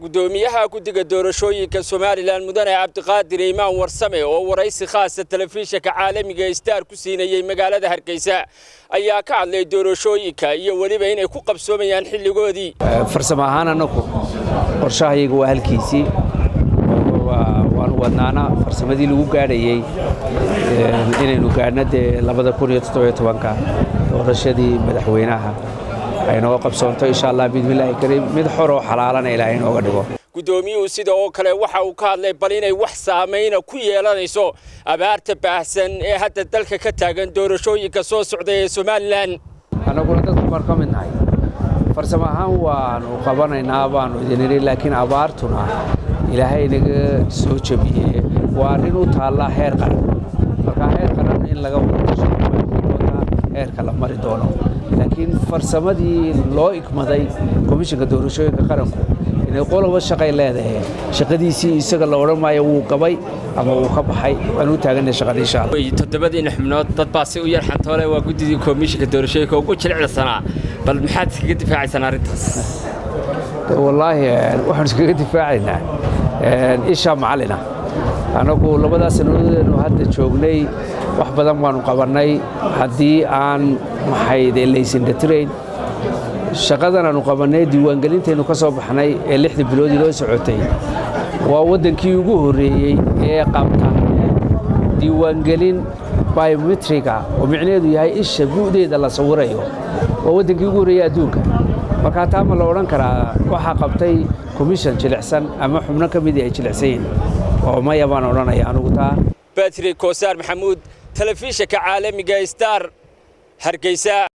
gudoomiyaha guddiga doorashooyinka somalilan mudane cabdiqaadir imaan warsame oo waraysi khaasa telefishinka caalamiga star ku siinayey magaalada hargeysa ayaa ka hadlay doorashooyinka iyo weliba inay ku qabsoomayaan xilligoodii farsamo ahaan annagu qorshahayaga waa halkiisii waanu wadnaana farsamadii lagu gaadhayey inaynu gaadhna dee labada kun iyo toddobiyo tobanka doorashadii madaxweynaha ay nooga qabsoonto insha allah biidmillaahi kariim mid xor oo xalaalana ilaahay inooga dhigo guddoomiyuhu sida oo kale waxa uu ka hadlay bal inay wax saamayna ku yeelanayso abaarta baahsan ee hadda dalka ka taagan doorashooyinka soo socda ee somalilan annaguna dadku baan ka mid nahay farsamo ahaan waanu qabanaynaa baanu idin idhi laakiin abaartuna ilaahay naga soo jebiye waa arrin u taallaa heer qaran markaa heer qaran in laga wadatashodoonaa heerka la mari doono laakiin farsamadii loo igmaday komishinka doorashooyinka qaranku inay qoloba shaqay leedahay shaqadiisii isaga la odhan maayo wuu gabay ama wuu ka baxay waan u taaganay shaqada insha allah toddobadiina xubnood dad baa si u yar xantoole waa guddidii komishinka doorashooyinka ugu jilicsanaa bal maxaad iskaga difaacaysaan arrintaas wallaahi waxaan iskaga difaacaynaa isha macalina annagu labadaa sannadoodeennu hadda joognay wax badan baanu qabannay haddii aan maxayde laysindatirayn shaqadan aanu qabannay diiwaangelintaynu ka soo baxnay ee lixda biloodii loo socotay waa waddankii ugu horreeyey ee qabta diiwaangelin biometriga oo micnaheedu yahay isha bu'deeda la sawirayo waa waddankii ugu horreeyey adduunka markaa taa ma la odhan karaa waxaa qabtay komishan jilicsan ama xubno ka midii ay jilicsan yihin oo maya baan odhanaya anugu taa batri koosaar maxamuud telefishinka caalamiga star hargeysa